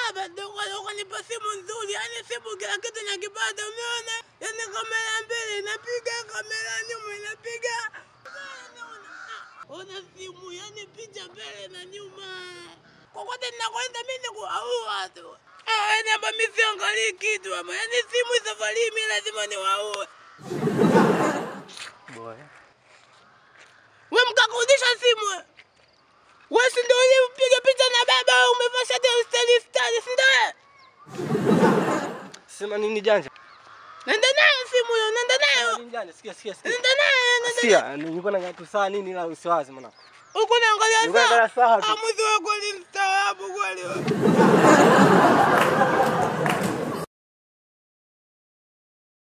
baba ndio ukanipa simu nzuri, yani simu kila kitu nakipata, umeona? Yani kamera mbele inapiga, kamera nyuma inapiga. Ona simu, yani picha mbele na nyuma. Kokote ninakwenda mimi ni kuwaua tu. Ah, yani hapa mimi siangalii kitu hapa. Yani simu hii safari hii mimi lazima niwaue. Boy. Wewe mkakurudisha simu wewe. Wewe si ndio ulipiga picha na baba wewe umevaa shati ya style style, si ndio? wewe? Sema nini janja? Nenda nayo simu hiyo, nenda nayo. Nini janja? Sikia sikia sikia. Nenda nayo, nenda Sikia, nilikuwa na tu saa nini la usiwazi mwana. Huko naangalia Nilikuwa naangalia saa tu. Amuzi wako ni mstaabu kweli wewe.